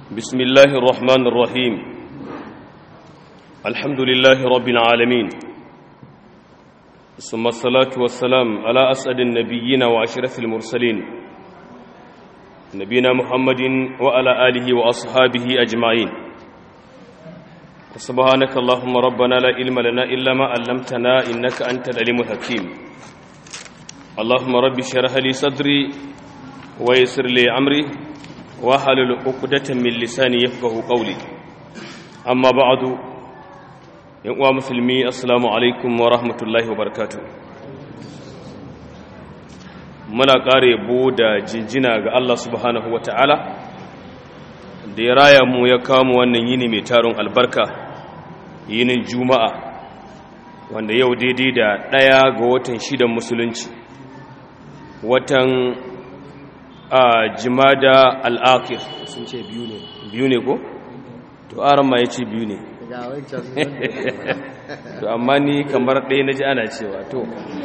بسم الله الرحمن الرحيم الحمد لله رب العالمين ثم الصلاة والسلام على أسعد النبيين وأشرف المرسلين نبينا محمد وعلى آله وأصحابه أجمعين سبحانك اللهم ربنا لا علم لنا إلا ما علمتنا إنك أنت العليم الحكيم اللهم رب اشرح لي صدري ويسر لي أمري wahalul uqdatan min lisani yafqahu qawli amma ba'du yan uwa musulmi assalamu alaikum wa rahmatullahi wa barakatuh muna kare bu da jinjina ga Allah subhanahu wa ta'ala da ya raya mu ya kawo wannan yini mai taron albarka yinin juma'a wanda yau daidai da ɗaya ga watan shidan musulunci watan a jimada al'akir sun ce biyu ne biyu ne ko? to aran ma ya ce biyu ne ga wancan to amma ni kamar ɗaya na ji ana cewa to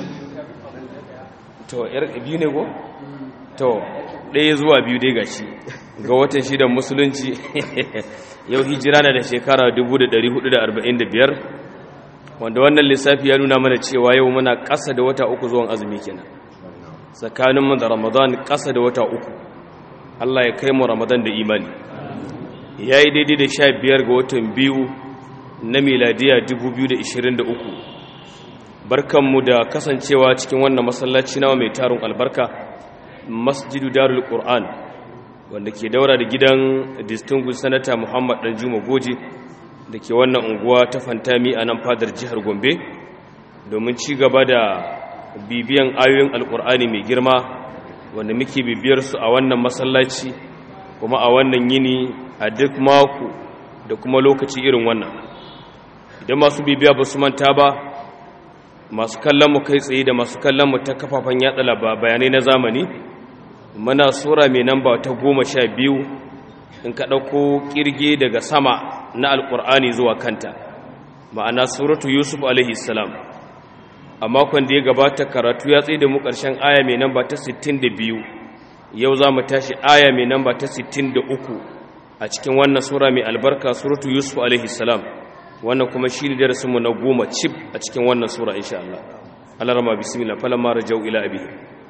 to yar biyu ne ko? to ɗaya zuwa biyu dai gashi ga watan shidan musulunci yau hijira na da shekara 1445 wanda wannan lissafi ya nuna mana cewa yau muna ƙasa da wata uku zuwan azumi kenan tsakaninmu da ramadan ƙasa da wata uku allah ya kai mu ramadan da imani ya yi daidai da sha biyar ga watan biyu na miladiya 2023 barkanmu da kasancewa cikin wannan masallaci nawa mai tarin albarka masjidu darul qur'an wanda ke daura da gidan distinguished senator muhammad danjuma goji da ke wannan unguwa ta fantami a nan fadar jihar gombe domin ci gaba da bibiyan ayoyin alkur'ani mai girma wanda muke bibiyar su a wannan masallaci kuma a wannan yini a duk mako da kuma lokaci irin wannan idan masu bibiya ba su manta ba masu kallon mu kai tsaye da masu kallon mu ta kafafen yatsa bayanai na zamani muna sura mai namba ta goma sha biyu in ka ɗauko ƙirge daga sama na alkur'ani zuwa kanta ma'ana suratu yusuf alaihi salam a makon da ya gabata karatu ya tsaye da mu ƙarshen aya mai namba ta 62 yau za mu tashi aya mai namba ta 63 a cikin wannan sura mai albarka suratu yusuf alaihi salam wannan kuma shi ne darasinmu na goma cif a cikin wannan sura insha Allah Allah rama bismillah falamma rajau ila abi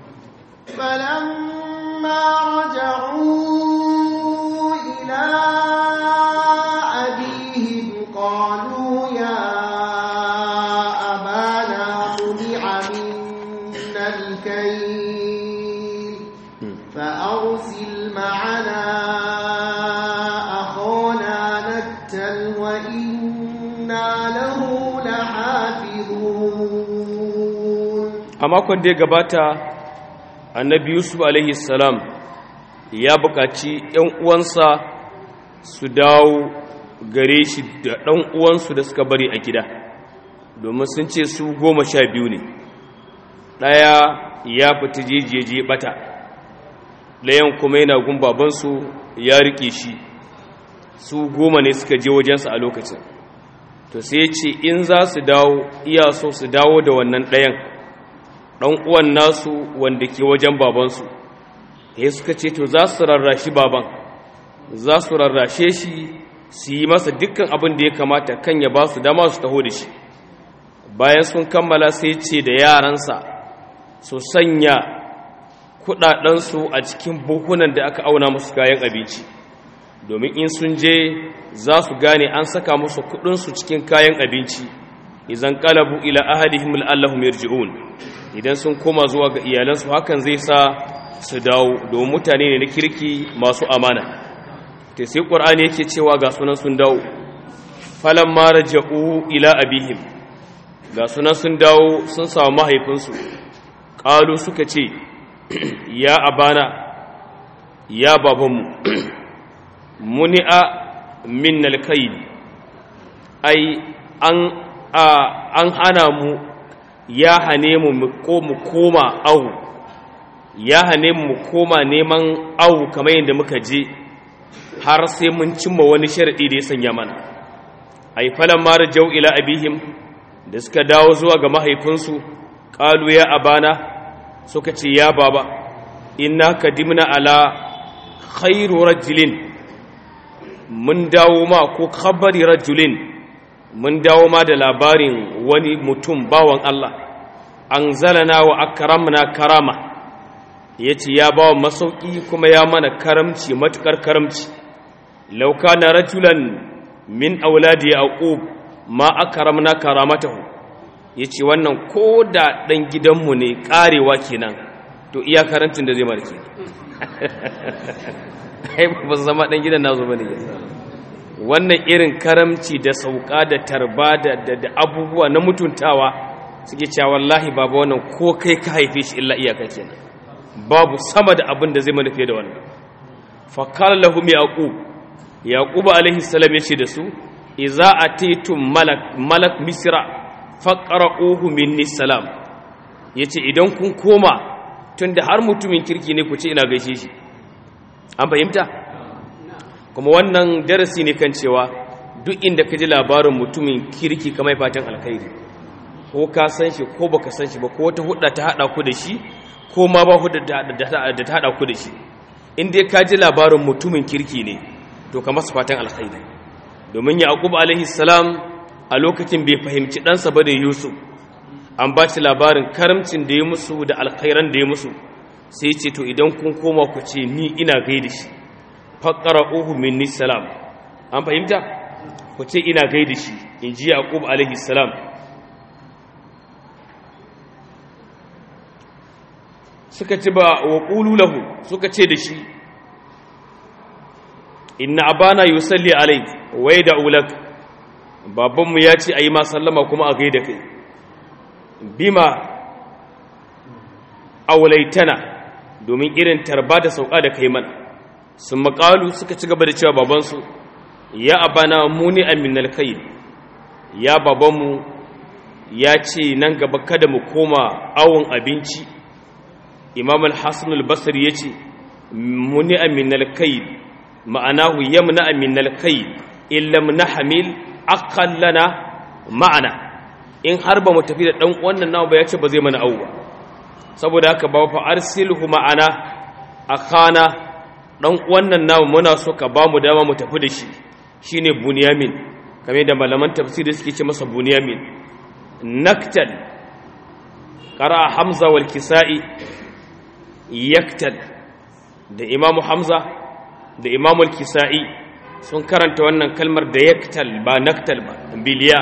فلما رجعوا إلى أبيهم قالوا يا أبانا منع منا الكيل فأرسل معنا أخانا نكتل وإنا له لحافظون a makon da ya gabata annabi yusuf alaihi salam ya buƙaci ‘yan uwansa su dawo gare shi da ɗan uwansu da suka bari a gida domin sun ce su goma sha biyu ne ɗaya ya fita jejeje ɓata ɗayan kuma yana gun babansu ya riƙe shi su goma ne suka je wajensa a lokacin to sai ce in za su dawo iya so su dawo da wannan ɗayan ɗan uwan nasu wanda ke wajen babansu ya suka ce to za su rarrashi baban za su rarrashe shi su yi masa dukkan abin da ya kamata kan ya ba su dama su taho da shi bayan sun kammala sai ce da yaransa su sanya kudadensu a cikin buhunan da aka auna musu kayan abinci domin in sun je za su gane an saka musu kudinsu cikin kayan abinci idan kalabu ila ahadihim la'allahum yarji'un idan sun koma zuwa ga iyalansu hakan zai sa su dawo domin mutane ne na kirki masu amana ta sai ƙwar'ani yake cewa ga sunan sun dawo falon mara ja'u ila abihim ga sunan sun dawo sun samu mahaifinsu ƙalu suka ce ya abana ya babanmu muni'a min alkaidi ai an hana mu ya hane mu mu koma awu ya hane mu koma neman awu kamar yadda muka je har sai mun cimma wani sharadi da ya sanya mana ai falan mara jau ila abihim da suka dawo zuwa ga mahaifinsu qalu ya abana suka ce ya baba inna kadimna ala khairu rajulin mun dawo ma ko khabari rajulin mun dawo ma da labarin wani mutum bawan Allah an zalana wa akramna karama yace ya bawa masauki kuma ya mana karamci matukar karamci law kana rajulan min auladi yaqub ma akramna karamatahu yace wannan ko da dan gidanmu ne karewa kenan to iya karantin da zai mana kenan ai ba zama dan gidan nazo bane wannan irin karamci da sauka da tarba da da abubuwa na mutuntawa suke cewa wallahi baba wannan ko kai ka haife shi illa iyaka kenan babu sama da abin da zai mana fiye da wannan fa qala lahum yaqub yaqub alaihi salam yace da su idza atitum malak malak misra faqra'uhu minni salam yace idan kun koma tunda har mutumin kirki ne ku ce ina gaishe shi an fahimta kuma wannan darasi ne kan cewa duk inda ka ji labarin mutumin kirki kamar fatan alkhairi ko ka san shi ko baka san shi ba ko wata hudda ta hada ku da shi ko ma ba hudda da ta hada ku da shi in dai ka ji labarin mutumin kirki ne to ka masa fatan alkhairi domin yaqub alaihi salam a lokacin bai fahimci ɗansa ba da yusuf an ba shi labarin karamcin da ya musu da alkhairan da ya musu sai ce to idan kun koma ku ce ni ina gaida shi faƙara uhu minni salam an fahimta ku ce ina gaida shi in ji yaqub alaihi salam suka ce ba wa qulu lahu suka ce da shi inna abana yusalli alayk wa yad'u lak babanmu ya ce ayi ma sallama kuma a gaida kai bima aulaitana domin irin tarba da sauka da kai mana sun makalu suka ci gaba da cewa babansu ya abana muni aminal kai ya babanmu ya ce nan gaba kada mu koma awon abinci imam al-hassan al-basri ya ce muni aminal kai ma'anahu yamna aminal kai illam na hamil akallana ma'ana in har ba mu tafi da ɗan wannan nawa ba ya ce ba zai mana auwa saboda haka ba fa arsilhu ma'ana akana dan wannan namu muna so ka ba mu dama mu tafi da shi shine bunyamin kamar da malaman tafsiri suke ce masa bunyamin naktal qara hamza wal kisai yaktal da imamu hamza da imamu al kisai sun karanta wannan kalmar da yaktal ba naktal ba biliya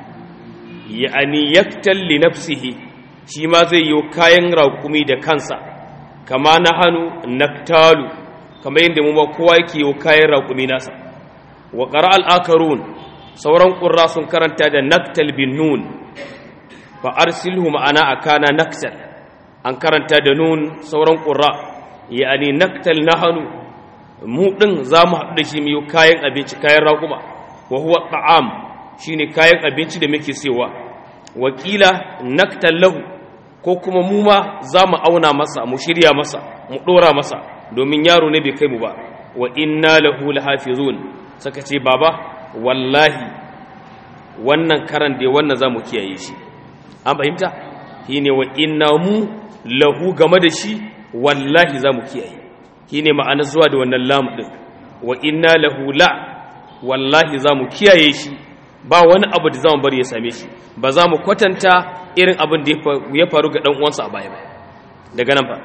ya'ani yaktal li nafsihi shi ma zai yi kayan raƙumi da kansa kama na hannu naktalu kamar yadda mu ba kowa yake yi kayan raƙumi nasa wa ƙara al'akarun sauran ƙurra sun karanta da naktal bin nun fa arsilhu ma'ana a kana naktal an karanta da nun sauran ƙurra ya'ani naktal na hannu mu ɗin za mu haɗu da shi mu yi kayan abinci kayan raƙuma wa huwa ta'am shine kayan abinci da muke sewa wakila naktal lahu ko kuma mu ma za mu auna masa mu shirya masa mu ɗora masa domin yaro ne bai kai mu ba wa inna lahu lahafizun saka ce baba wallahi wannan karan da wannan za mu kiyaye shi an fahimta shine wa inna mu lahu game da shi wallahi za mu kiyaye shine ma'ana zuwa da wannan lam din wa inna lahu la wallahi za mu kiyaye shi ba wani abu da za mu bari ya same shi ba za mu kwatanta irin abin da ya faru ga ɗan uwansa a baya ba daga nan ba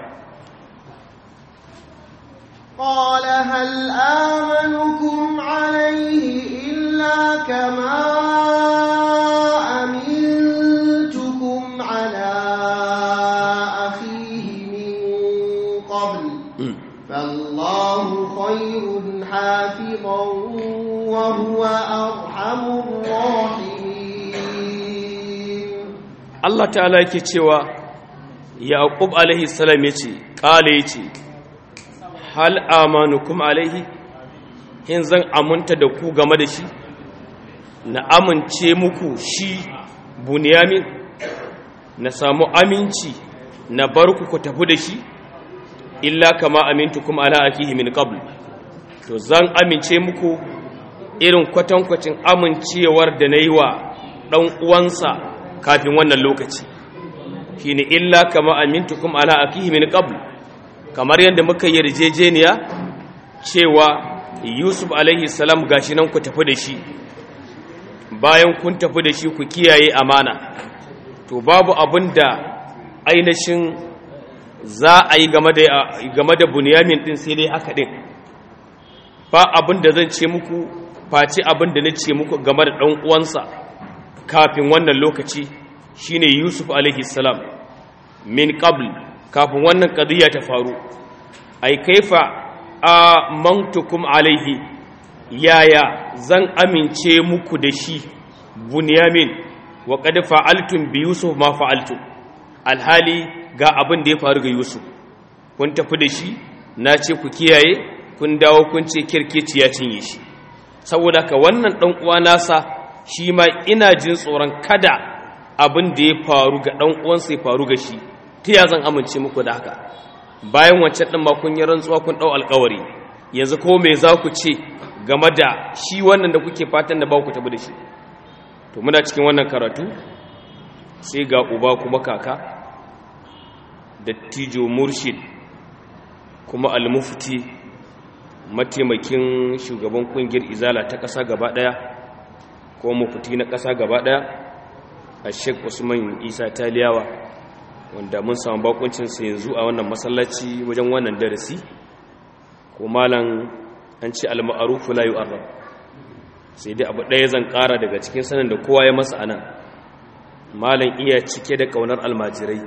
قال هل آمنكم عليه إلا كما أمنتكم على أخيه من قبل فالله خير حافظا وهو أرحم الراحمين Allah ta'ala yake cewa Yaqub alaihi salam yace kale yace hal amanukum alaihi in zan amunta da ku game da shi na amince muku shi bunyamin na samu aminci na bar ku ku tafi da shi illa kama amintukum ala akihi min qabl to zan amince muku irin kwatankwacin amincewar da na yi wa ɗan uwansa kafin wannan lokaci shi ne illa kama amintukum ala akihi min qabl kamar yadda muka yarjejeniya cewa yusuf alaihi salam gashi nan ku tafi da shi bayan kun tafi da shi ku kiyaye amana to babu abin da ainihin za a yi game da bunyamin din sai dai haka din ba abin da zan ce muku face abin da na ce muku game da ɗan uwansa kafin wannan lokaci shine yusuf alaihi salam min qabl kafin wannan qadiya ta faru ai kaifa amantukum alaihi yaya zan amince muku da shi bunyamin wa qad fa'altum bi yusuf ma fa'altum alhali ga abin da ya faru ga yusuf kun tafi da shi na ce ku kiyaye kun dawo kun ce kirkici ya cinye shi saboda ka wannan dan uwa nasa shi ma ina jin tsoron kada abin da ya faru ga dan uwansa ya faru ga shi ta ya zan amince muku da haka bayan wancan ɗin ma kun yi rantsuwa kun ɗau alkawari yanzu ko me za ku ce game da shi wannan da kuke fatan da ba ku tabi da shi to muna cikin wannan karatu sai ga uba kuma kaka da tijo murshid kuma almufti mataimakin shugaban kungiyar izala ta ƙasa gaba ɗaya ko mufti na ƙasa gaba ɗaya a sheik usman isa taliyawa wanda mun samu bakuncinsa yanzu a wannan masallaci wajen wannan darasi ko malam an ce al-ma'rufu la yu'arrab sai dai abu ɗaya zan ƙara daga cikin sanin da kowa ya masa anan malam iya cike da kaunar almajirai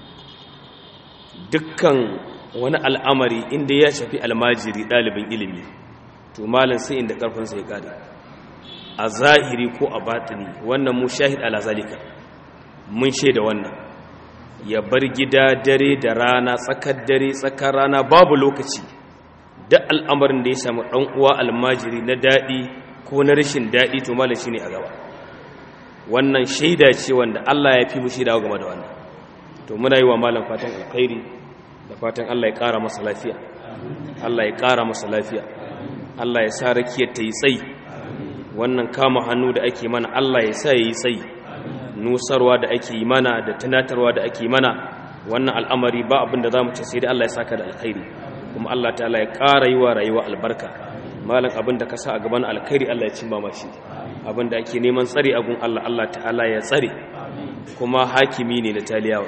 dukkan wani al'amari inda ya shafi almajiri ɗalibin ilimi to malam sai inda ƙarfinsa ya ƙare a zahiri ko a batini wannan mu shahid ala zalika mun shaida wannan ya bar gida dare da rana tsakar dare tsakar rana babu lokaci da al'amarin da ya samu ɗan uwa almajiri na daɗi ko na rashin daɗi to malam shi ne a gaba wannan shaida ce wanda Allah ya fi mu shaida game da wannan to muna yi wa malam fatan alkhairi da fatan Allah ya ƙara masa lafiya Allah ya ƙara masa lafiya Allah ya sa rakiyar ta yi tsayi wannan kama hannu da ake mana Allah ya sa ya yi tsayi nusarwa da ake yi mana da tunatarwa da ake mana wannan al'amari ba abin da za mu ce sai dai Allah ya saka da alkhairi kuma Allah ta'ala ya ƙara yi wa rayuwa albarka malam abin da ka sa a gaban alkhairi Allah ya cimma mashi abin da ake neman tsare a gun Allah Allah ta'ala ya tsare kuma hakimi ne na taliyawa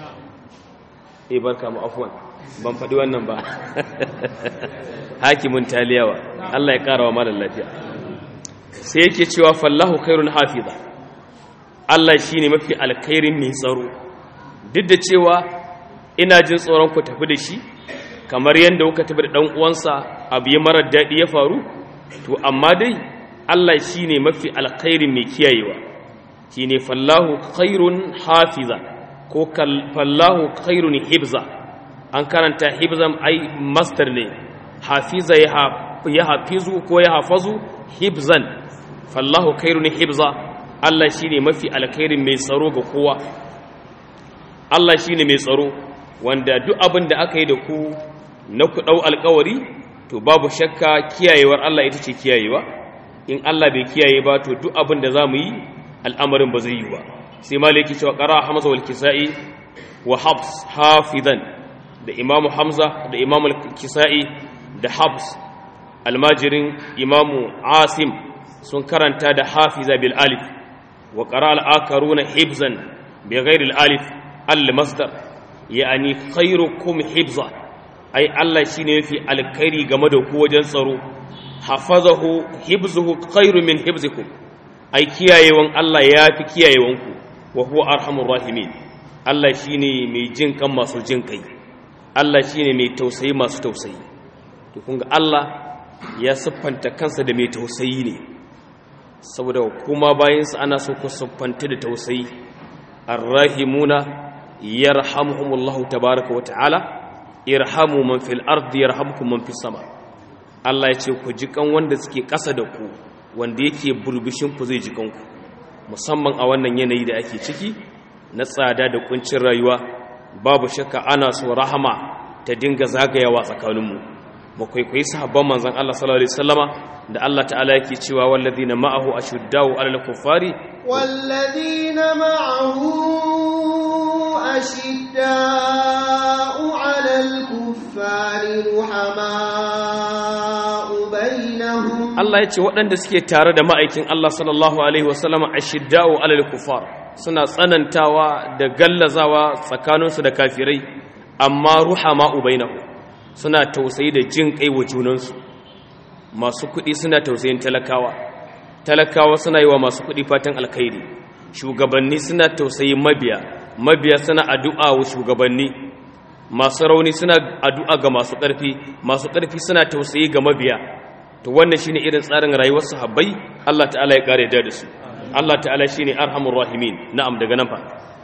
eh barka mu afwan ban faɗi wannan ba hakimin taliyawa Allah ya ƙara wa malam lafiya sai yake cewa fallahu khairun hafiza Allah shi ne mafi alkhairin mai tsaro duk da cewa ina jin tsoron ku tafi da shi kamar yadda kuka tafi da ɗan uwansa abu ya marar daɗi ya faru to amma dai Allah shi ne mafi alkhairin mai kiyayewa shi ne fallahu khairun hafiza ko fallahu khairun hibza an karanta hibzan ai master ne hafiza ya hafizu ko ya hafazu hibzan fallahu khairun hibza Allah shi ne mafi alkhairin mai tsaro ga kowa Allah shi ne mai tsaro wanda duk abin da aka yi da ku na ku ɗau alkawari to babu shakka kiyayewar Allah ita ce kiyayewa in Allah bai kiyaye ba to duk abin da za mu yi al'amarin ba zai yi ba sai maliki cewa ƙara hamza wal kisa'i wa habs hafizan da imamu hamza da imamu kisa'i da habs almajirin imamu asim sun karanta da hafiza bil alif وقرأ الآخرون حفظا بغير الألف المصدر يعني خيركم حفظا أي الله شيني في الخير جمده هو جنصرو حفظه حفظه خير من حفظكم أي كيايوان الله يافي كيايوانكو وهو أرحم الراحمين الله شيني مي جن كم masu jin kai Allah shine mai tausayi masu tausayi to kun ga Allah ya siffanta kansa da mai tausayi ne saboda kuma bayansa ana so ku siffanta da tausayi arrahimuna yarhamuhumullahu tabaraka wata'ala irhamu man fil ardi yarhamkum man fis sama Allah ya ce ku ji kan wanda suke ƙasa da ku wanda yake burbushin ku zai ji kanku musamman a wannan yanayi da ake ciki na tsada da kuncin rayuwa babu shakka ana so rahama ta dinga zagayawa tsakaninmu mu kwaikwayi sahabban manzon Allah sallallahu alaihi wasallama da Allah ta'ala yake cewa walladina ma'ahu ashuddau 'alal kuffari walladina ma'ahu ashiddau 'alal kuffari ruhama'u bainahum Allah ya ce waɗanda suke tare da ma'aikin Allah sallallahu alaihi wasallama ashidda'u alal kufar suna tsanantawa da gallazawa tsakaninsu da kafirai amma ruhama ubainahu suna tausayi da jin kai wa junansu masu kuɗi suna tausayin talakawa talakawa suna yi wa masu kuɗi fatan alkhairi shugabanni suna tausayin mabiya mabiya suna addu'a wa shugabanni masu rauni suna addu'a ga masu ƙarfi masu ƙarfi suna tausayi ga mabiya to wannan shine irin tsarin rayuwar sahabbai Allah ta'ala ya kare da su Allah ta'ala shine arhamur rahimin na'am daga nan fa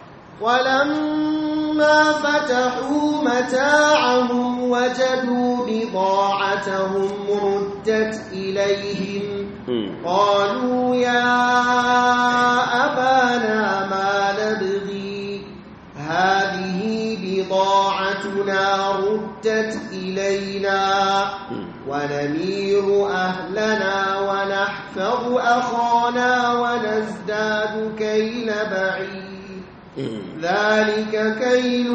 ولما فتحوا متاعهم وجدوا بضاعتهم ردت إليهم قالوا يا أبانا ما نبغي هذه بضاعتنا ردت إلينا ونمير أهلنا ونحفظ أخانا ونزداد كيل بعيد ذلك كيل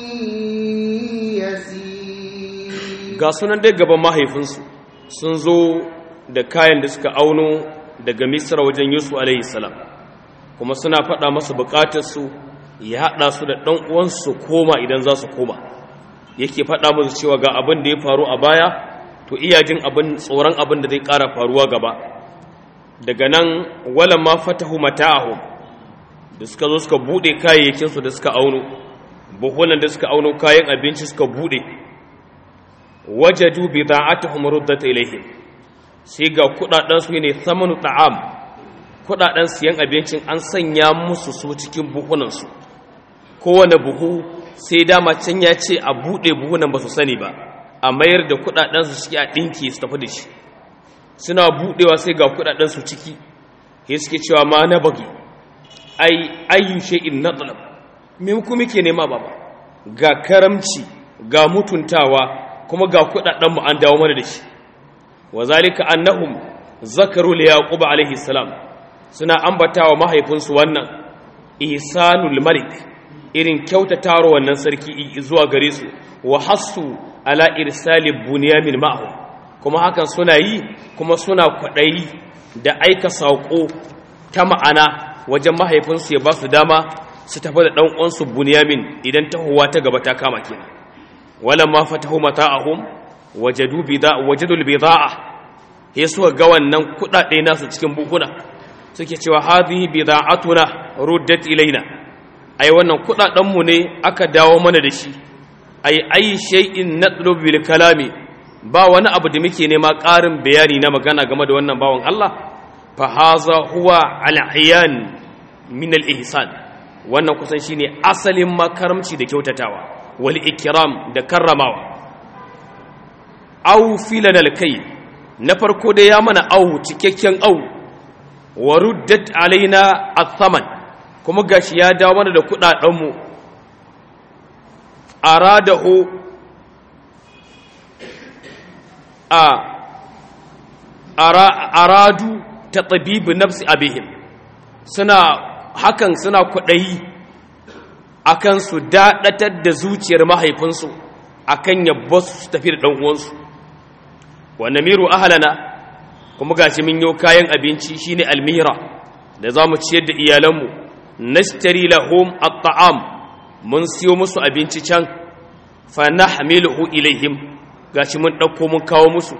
يسير ga sunan dai gaban mahaifinsu sun zo da kayan da suka auno daga misra wajen yusuf alaihi salam kuma suna faɗa masa buƙatarsu ya haɗa su da ɗan uwansu koma idan za su koma yake faɗa musu cewa ga abin da ya faru a baya to iya jin abin tsoron abin da zai ƙara faruwa gaba daga nan wala ma fatahu mata'ahum da suka zo suka bude kayayyakinsu da suka auno buhunan da suka auno kayan abinci suka bude wajadu bida'atuhum ruddat ilayhim sai ga kudaden su ne thamanu ta'am kudaden siyan abincin an sanya musu su cikin buhunan su kowane buhu sai dama can ya ce a bude buhunan ba su sani ba a mayar da kudaden su ciki a dinki su tafi da shi suna budewa sai ga kudaden su ciki sai suke cewa ma na bagi ai ayyu shay'in nadlab me ku muke nema baba ga karamci ga mutuntawa kuma ga kudaden mu an dawo mana da shi wazalika annahum zakaru li yaqub alaihi salam suna ambatawa mahaifinsu wannan ihsanul malik irin kyautatawa wannan sarki zuwa gare su wa hassu ala irsali bunyamin ma'ahu kuma hakan suna yi kuma suna kwadayi da aika sako ta ma'ana wajen mahaifinsu ya ba su dama su tafi da ɗan uwansu bunyamin idan tahowa ta gaba ta kama kenan walan ma fatahu mata'ahum wajadu bida wajadul bida'a he suka ga wannan kudade nasu cikin bukuna suke cewa hadhihi bida'atuna ruddat ilaina ai wannan kudaden mu ne aka dawo mana da shi ai ai shay'in natlubu bil kalami ba wani abu da muke nema ƙarin bayani na magana game da wannan bawan Allah fa haza huwa al-ihyan min al-ihsan wannan kusan shine asalin makaramci da kyautatawa wal ikram da karramawa aw filan al-kay na farko da ya mana aw cikakken aw wa ruddat alaina ath-thaman kuma gashi ya dawo mana da kudaden mu aradahu a aradu ta tabibu nafsi abihim suna hakan suna kwaɗayi akan su daɗatar da zuciyar mahaifinsu akan yabba su tafi da ɗan'uwansu wa namiru ahalana kuma gashi min yau kayan abinci shine almira da za mu ciyar da iyalanmu nashtari lahum at-ta'am mun siyo musu abinci can fa nahmiluhu ilaihim gashi mun ɗauko mun kawo musu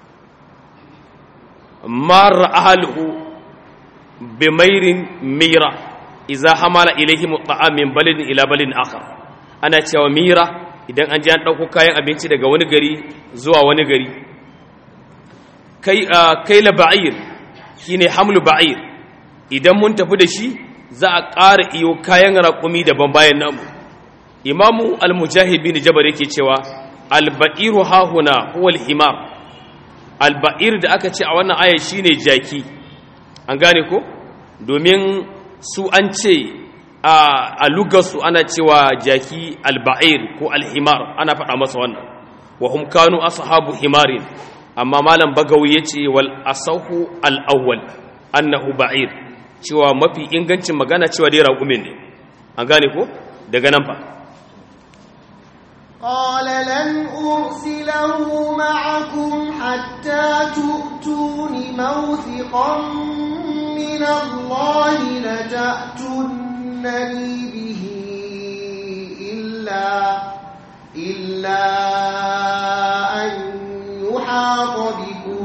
mara ahaluhu bi mairin mira iza hamala ilaihim ta'am min balin ila balin akhar ana cewa mira idan an ji an ɗauko kayan abinci daga wani gari zuwa wani gari kai kai la ba'ir shine hamlu ba'ir idan mun tafi da shi za a ƙara iyo kayan raƙumi daban bayan namu imamu al-mujahid bin jabar yake cewa al-ba'iru hahuna huwa al-himar al-ba'ir da aka ce a wannan aya shine jaki an gane ko domin su an ce a lugarsu ana cewa jaki al-ba'ir ko al-himar ana faɗa masa wannan wa hum kanu ashabu himarin amma malam bagawi yace wal asahu al-awwal annahu ba'ir cewa mafi ingancin magana cewa dai raƙumin ne an gane ko daga nan fa قال لن أرسله معكم حتى تؤتون موثقا من الله لتأتونني به إلا إلا أن يحاط بكم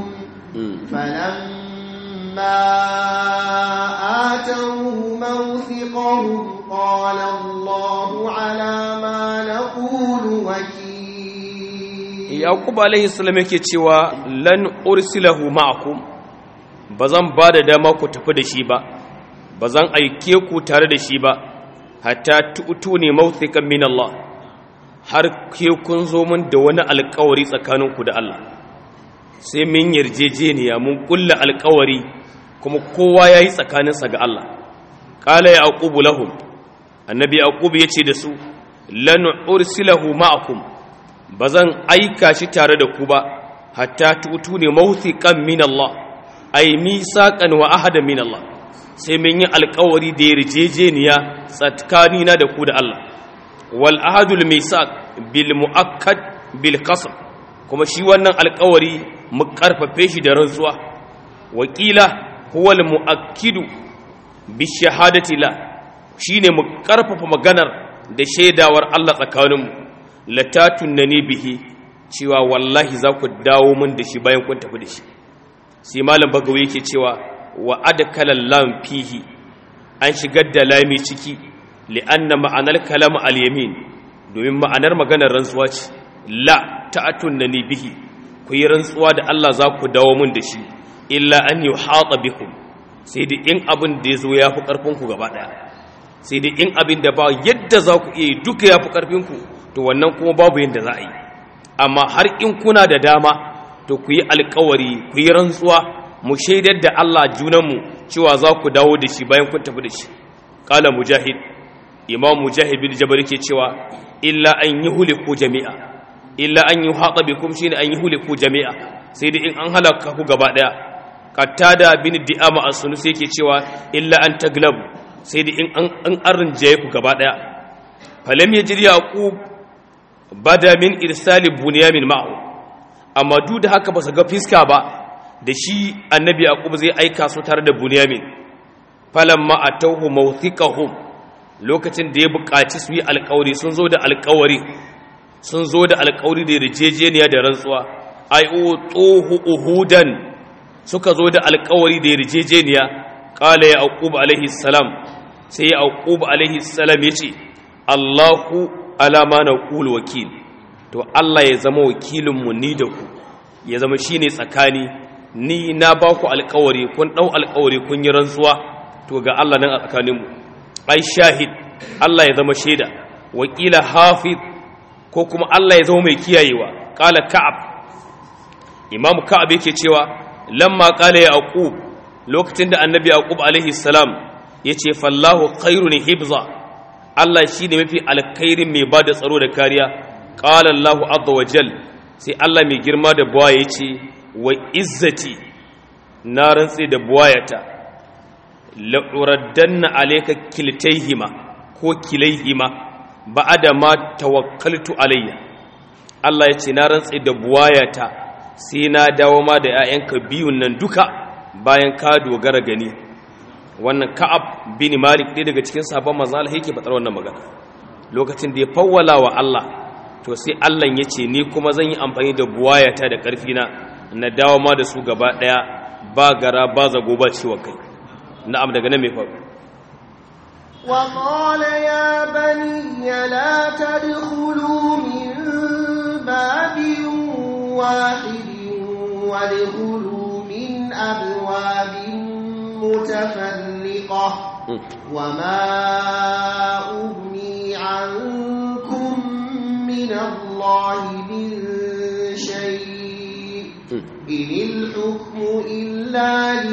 فلما آتوه موثقهم قال الله على ما نقول وكيل yaqub alaihi salam yake cewa lan ursilahu ma'akum bazan ba da dama ku tafi da shi ba bazan aike ku tare da shi ba hatta tu'tuni mawthiqan min Allah har ke kun zo mun da wani alƙawari tsakaninku da Allah sai mun yarjejeniya mun kulla alƙawari kuma kowa yayi tsakaninsa ga Allah qala yaqubu lahum annabi yaqub yace da su lan ursilahu ma'akum ba zan aika shi tare da ku ba hatta tutu ne mawthiqan min Allah ay misaqan wa ahadan min Allah sai mun yi alƙawari da yarjejeniya tsakanina da ku da Allah wal ahadul misaq bil muakkad bil qasam kuma shi wannan alƙawari mu karfafe shi da rantsuwa wakila huwa al muakkidu bi shahadati la shine mu karfafa maganar da shaidawar Allah tsakaninmu latatun na ne bihi cewa wallahi za ku dawo min da shi bayan kun tafi da shi sai malam bagawa yake cewa wa adkalan lam fihi an shigar da lami ciki li'anna ma'anar kalam al-yamin domin ma'anar maganar rantsuwa ce la ta'atun na ne bihi ku yi rantsuwa da Allah za ku dawo min da shi illa an yuhata bikum sai da in abin da ya zo ya fi ƙarfinku gaba ɗaya sai da in abin da ba yadda za ku iya duka ya fi ƙarfinku to wannan kuma babu yadda za a yi amma har in kuna da dama to ku yi alkawari ku yi rantsuwa mu shaidar da Allah junanmu cewa za ku dawo da shi bayan kun tafi da shi qala mujahid imam mujahid bin jabal ke cewa illa an yi huliku jami'a illa an yi haɗa bikum shine an yi huliku jami'a sai da in an halaka ku gaba ɗaya qatada bin di'ama as-sunus yake cewa illa an taglabu sai da in an arrinjaye ku gaba ɗaya falam yajri yaqub bada min irsali bunyamin ma'u amma duk da haka ba su ga fiska ba da shi annabi yaqub zai aika su tare da bunyamin falamma atawhu mawthiqahum lokacin da ya buƙaci su yi alƙawari sun zo da alƙawari sun zo da alƙawari da yarjejeniya da rantsuwa ai tsohu uhudan suka zo da alƙawari da yarjejeniya qala yaqub alaihi salam sai yaqub alaihi salam yace Allahu alama na ƙul wakil to Allah ya zama wakilinmu ni da ku ya zama shi ne tsakani ni na ba ku alkawari kun ɗau alkawari kun yi rantsuwa to ga Allah nan a tsakaninmu ai shahid Allah ya zama shaida wakila hafiz ko kuma Allah ya zama mai kiyayewa ƙala ka'ab imamu ka'ab yake cewa lamma ƙala ya aqub lokacin da annabi yaqub alaihi salam yace fallahu khairun hibza Allah shi ne mafi alkhairin mai ba da tsaro da kariya ƙala Allah azza wa jal sai Allah mai girma da buwa ya ce wa izzati na rantse da buwayata la'uraddanna alayka kiltaihima ko kilaihima ba'ada ma tawakkaltu alayya Allah ya ce na rantse da buwayata sai na dawo ma da 'ya'yanka biyun nan duka bayan ka dogara gani wannan ka'ab bin malik ɗaya daga cikin sabon manzon Allah yake faɗar wannan magana lokacin da ya fawwala wa Allah to sai Allah ya ce ni kuma zan yi amfani da buwayata da ƙarfi na na dawo ma da su gaba ɗaya ba gara ba zago ba ciwon kai na'am daga nan mai faru وقال يا بني لا تدخلوا من باب واحد وادخلوا من أبواب متفرقة وما أغني عنكم من الله من شيء إن الحكم إلا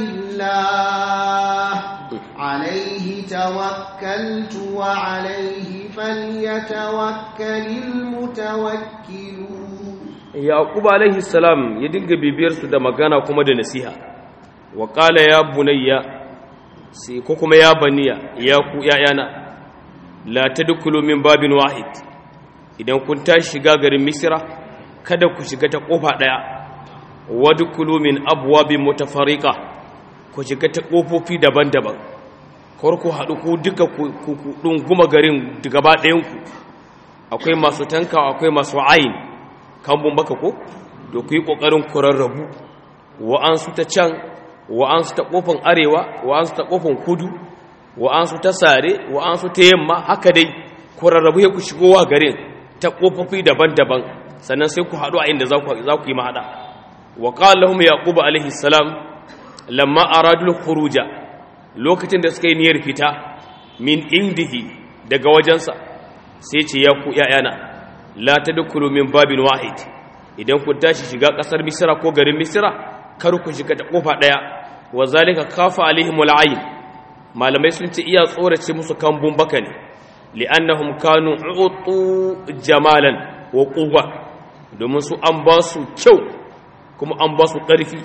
لله عليه توكلت وعليه فليتوكل المتوكلون yaqub alaihi salam ya dinga bibiyar su da magana kuma da nasiha wa qala ya bunayya sai ko kuma ya baniya ya ku yayana la tadkhulu min babin wahid idan kun tashi shiga garin misra kada ku shiga ta kofa daya wadkhulu min abwabin mutafarriqa ku shiga ta kofofi daban-daban kar ku haɗu ku duka ku ɗunguma garin gaba ɗayanku akwai masu tanka akwai masu ayin kambun baka ko da ku yi ƙoƙarin kurarrabu wa'ansu ta can wa'ansu ta ƙofan arewa wa'ansu ta ƙofan kudu wa'ansu ta sare wa'ansu ta yamma haka dai kurarrabu ya ku shigowa garin ta ƙofofi daban-daban sannan sai ku haɗu a inda za ku yi mahaɗa wa ƙawar lahum yaƙubu alaihi salam lamma aradul khuruja lokacin da suka yi niyyar fita min indihi daga wajensa sai ce ya ku ‘ya'yana la ta dukulu min babin wahid idan ku tashi shiga ƙasar misira ko garin misira kar ku shiga ta ƙofa ɗaya wa zalika kafa alaihim wal'ayin malamai sun ce iya tsorace musu kambun baka ne li'annahum kanu utu jamalan wa quwwa domin su an ba su kyau kuma an ba su ƙarfi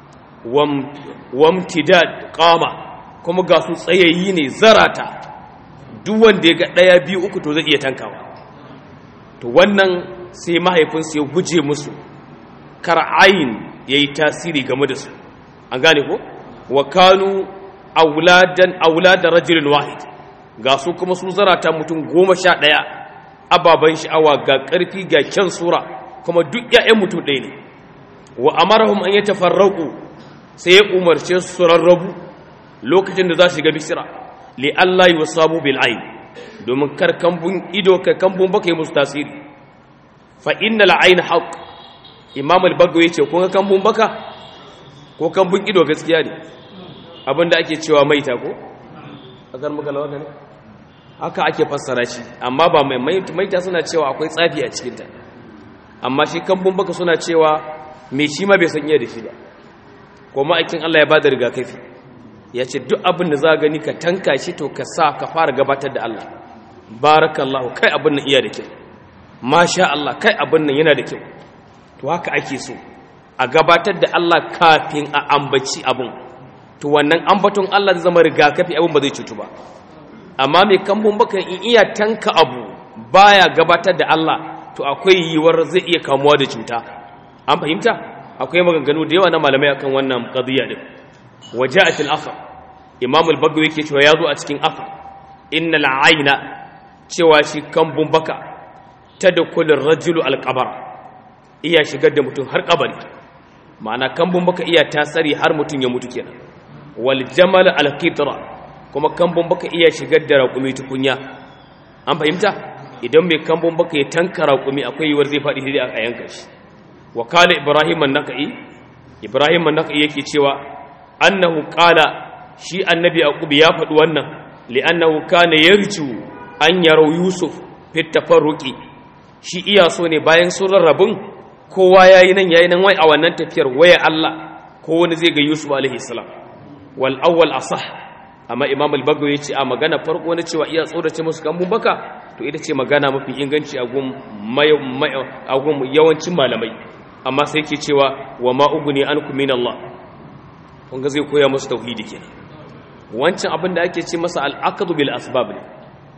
wamtidad qama kuma ga su tsayayyi ne zarata duk wanda ya ga ɗaya biyu uku to zai iya tankawa to wannan sai mahaifinsu ya guje musu kar'ayin ya yi tasiri game da su an gane ko wa kanu auladan aulada rajulin wahid ga su kuma su zarata mutum goma sha ɗaya ababen sha'awa ga ƙarfi ga kyan sura kuma duk 'ya'yan mutum ɗaya ne wa amarahum an yi tafarraku sai ya umarce su rarrabu lokacin da za su shiga bisira li Allah yi wasabu bil ayn domin kar kambun ido ka kambun baka yi musu tasiri fa inna al ayn haqq imam al bagawi yace kun ga kambun baka ko kambun ido gaskiya ne abinda ake cewa maita ko akan muka lawa ne haka ake fassara shi amma ba mai maita suna cewa akwai tsafi a cikin ta amma shi kambun baka suna cewa me shi ma bai san iya da shi ba ko ma'aikin Allah ya bada rigakafi ya ce duk abin da za gani ka tanka shi to ka sa ka fara gabatar da Allah barakallahu kai abin nan iya da kyau masha Allah kai abin nan yana da kyau to haka ake so a gabatar da Allah kafin a ambaci abin to wannan ambaton Allah zai zama rigakafi abin ba zai cutu ba amma mai kambun bakan in iya tanka abu baya gabatar da Allah to akwai yiwuwar zai iya kamuwa da cuta an fahimta akwai maganganu da yawa na malamai akan wannan qadiyya din وجاءت الأثر إمام البغوي yake cewa yazo a cikin afar innal ayna cewa shi kambun baka tadkhulu ar-rajulu al-qabr iya shigar da mutum har kabari ma'ana kambun baka iya tasari har mutum ya mutu kenan wal jamal al-qitra kuma kambun baka iya shigar da raƙumi tukunya an fahimta idan mai kambun baka ya tanka raƙumi akwai yiwuwar zai faɗi hidi a yanka shi wa kala ibrahim an-naqi ibrahim an-naqi yake cewa annahu qala shi annabi yaqub ya faɗi wannan li'annahu kana yarju an yarau yusuf fi tafarruqi shi iya so ne bayan sun rarrabun kowa yayi nan yayi nan wai a wannan tafiyar waya Allah ko wani zai ga yusuf alaihi salam wal awwal asah amma imam al-bagawi yace a magana farko na cewa iya tsorace musu kan baka to ita ce magana mafi inganci a gun a gun yawancin malamai amma sai yake cewa wa ma uguni ankum min Allah kunga zai koya musu tauhidi kenan wancan abin da ake ce masa al'aqdu bil asbab ne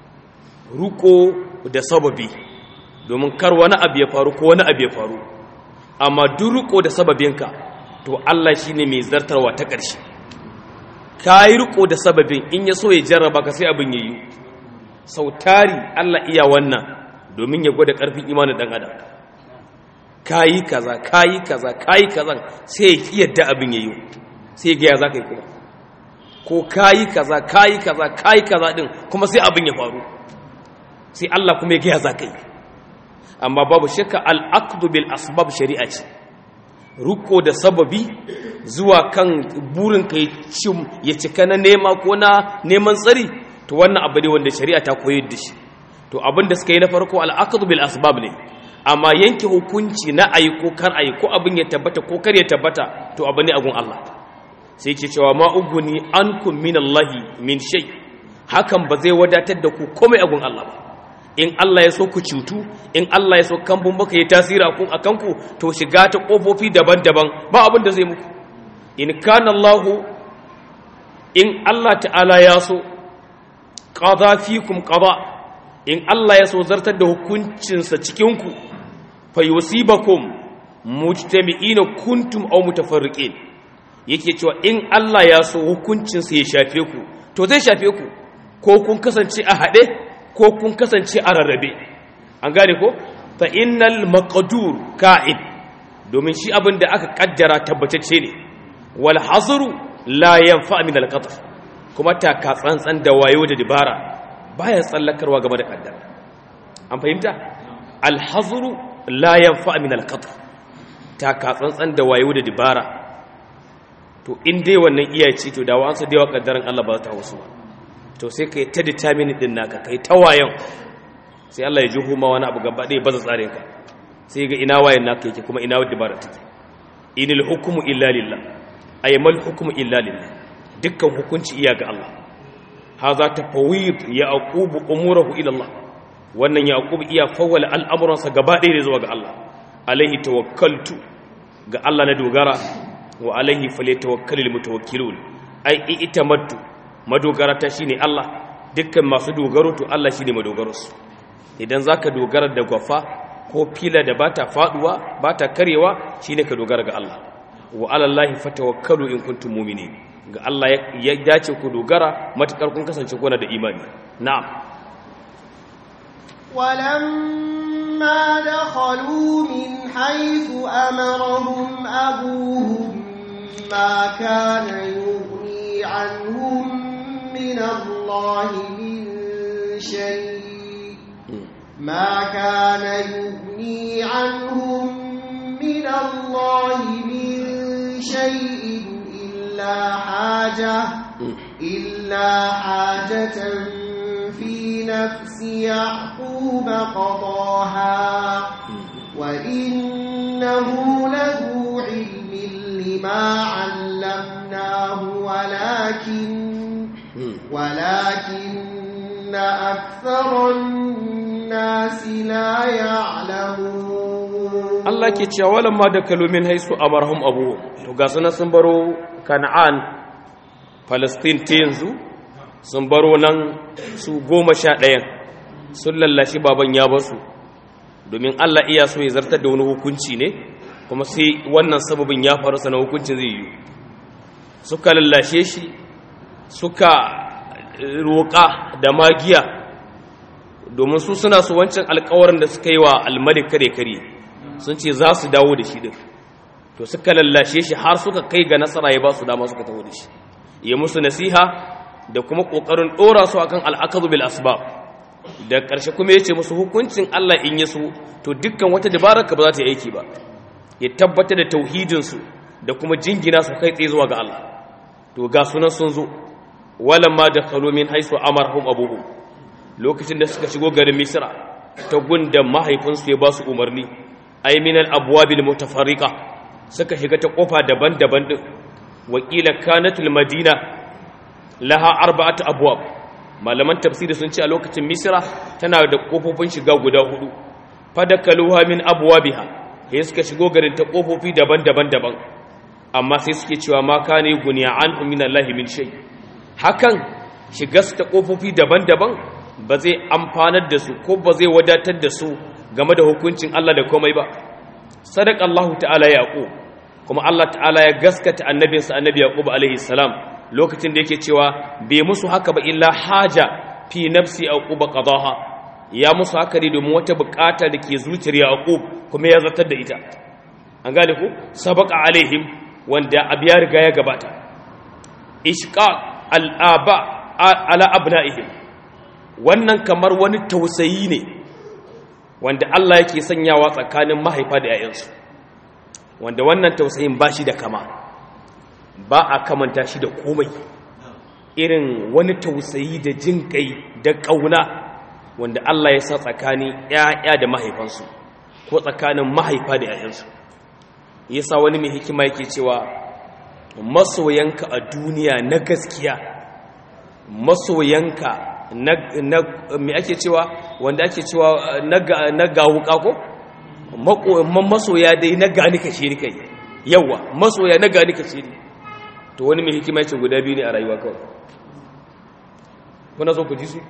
ruko da sababi domin kar wani abu ya faru ko wani abu ya faru amma duk ruko da sababinka to Allah shine mai zartarwa ta ƙarshe kai ruko da sababin in ya so ya jarraba ka sai abin yayi sautari Allah iya wannan domin ya gwada ƙarfin imanin dan adam kayi kaza kayi kaza kayi kaza sai ya yadda abin yayi sai gaya za ka yi kuma ko kayi kaza kayi kaza kayi kaza din kuma sai abin ya faru sai Allah kuma ya gaya za ka yi amma babu shakka al'aqdu bil asbab shari'a ce ruko da sababi zuwa kan burin ka ya cika na nema ko na neman tsari to wannan abu ne wanda shari'a ta koyar da shi to abin da suka yi na farko al'aqdu bil asbab ne amma yanke hukunci na ayi ko kar ayi ko abin ya tabbata ko kar ya tabbata to abu ne agun Allah sai ke cewa ma uguni ankum min Allahi min shay hakan ba zai wadatar da ku komai agun Allah ba in Allah ya so ku cutu in Allah ya so kambun baka yi tasiri a kanku to shiga ta kofofi daban-daban ba abin da zai muku in kana Allah in Allah ta'ala ya so qada fikum qada in Allah ya so zartar da hukuncinsa cikin ku fa yusibakum mujtami'ina kuntum aw mutafarriqin yake cewa in Allah ya so hukuncin sa ya shafe ku to zai shafe ku ko kun kasance a hade ko kun kasance a rarrabe an gane ko fa innal maqdur ka'id domin shi abin da aka kaddara tabbatacce ne wal hazru la yanfa min al qadr kuma taka tsantsan da wayo da dibara baya tsallakarwa game da kaddara an fahimta al hazru la yanfa min al qadr taka tsantsan da wayo da dibara to in dai wannan iya ce to da wa'ansu da yawa kaddaran Allah ba za ta hausu ba to sai kai ta determine din naka kai ta wayon sai Allah ya ji huma wani abu gaba ɗaya baza tsarin ka sai ga ina wayan naka yake kuma ina wadda bara take inil hukmu illa lillah ay mal hukmu illa lillah dukkan hukunci iya ga Allah hadha tafawid yaqubu umurahu ila Allah wannan yaqub iya fawwala al'amuransa gaba ɗaya zuwa ga Allah alaihi tawakkaltu ga Allah na dogara wa alaihi falyatawakkalul mutawakkilun ai itamattu madogara ta shine Allah dukkan masu dogaro to Allah shine madogaro su idan zaka dogara da gwafa ko fila da bata faduwa bata karewa shine ka dogara ga Allah wa alallahi fatawakkalu in kuntum mu'minin ga Allah ya dace ku dogara matakar kun kasance kuna da imani na'am ولما دخلوا من حيث أمرهم أبوهم ما كان يغني عنهم من الله من شيء ما كان يغني عنهم من الله من شيء إلا حاجة إلا حاجة في نفس يعقوب قضاها وإنه لذو علم لما علمناه ولكن ولكن أكثر الناس لا يعلمون Allah ke cewa walamma da kalumin haisu amarhum abu to ga sunan sun baro Kana'an Palestine ta yanzu sun baro nan su goma sha ɗayan sun lallashi baban ya basu domin Allah iya so ya zartar da wani hukunci ne kuma sai wannan sababin ya faru sana hukuncin zai yi suka lallashe shi suka roƙa da magiya domin su suna su wancan alkawarin da suka yi wa almalik kare kare sun ce za su dawo da shi din to suka lallashe shi har suka kai ga nasara ya ba su dama suka taho da shi ya musu nasiha da kuma ƙoƙarin ɗora su akan al'akazu bil asbab da ƙarshe kuma ya ce musu hukuncin Allah in ya so to dukkan wata dabarar ka ba za ta yi aiki ba ya tabbatar da tauhidinsu da kuma jingina su kai tsaye zuwa ga Allah to ga sunan sun zo walamma da min haisu amarhum abuhum lokacin da suka shigo garin misra ta gunda mahaifinsu ya ba su umarni ay min al abwabil mutafarriqa suka shiga ta kofa daban-daban din wakila kanatul madina laha arba'atu abwab malaman tafsiri sun ce a lokacin misra tana da kofofin shiga guda hudu fadakaluha min abwabiha sai suka shigo garin ta kofofi daban-daban daban amma sai suke cewa ma kana guniya an min Allah min shay hakan shiga su ta kofofi daban-daban ba zai amfanar da su ko ba zai wadatar da su game da hukuncin Allah da komai ba sadaka Allah ta'ala yaqub kuma Allah ta'ala ya gaskata annabinsa annabi yaqub alaihi salam lokacin da yake cewa bai musu haka ba illa haja fi nafsi yaqub qadaha ya musu haka ne domin wata bukata da ke zuciyar yaqub kuma ya zartar da ita an gane ku sabaqa alaihim wanda abu ya riga ya gabata ishqaq al'aba ala abna'ihim wannan kamar wani tausayi ne wanda Allah yake sanyawa tsakanin mahaifa da 'ya'yansu wanda wannan tausayin ba shi da kama ba a kamanta shi da komai irin wani tausayi da jin kai da ƙauna wanda Allah ya sa tsakanin 'ya'ya da mahaifansu ko tsakanin mahaifa da 'ya'yansu yasa wani mai hikima yake cewa masoyanka a duniya na gaskiya masoyanka na me ake cewa wanda ake cewa na gawuka ko masoya dai na gani ka shiri kai yawa masoya na gani ka shiri to wani mai hikima ce guda biyu ne a rayuwa kawai kuna so ku ji su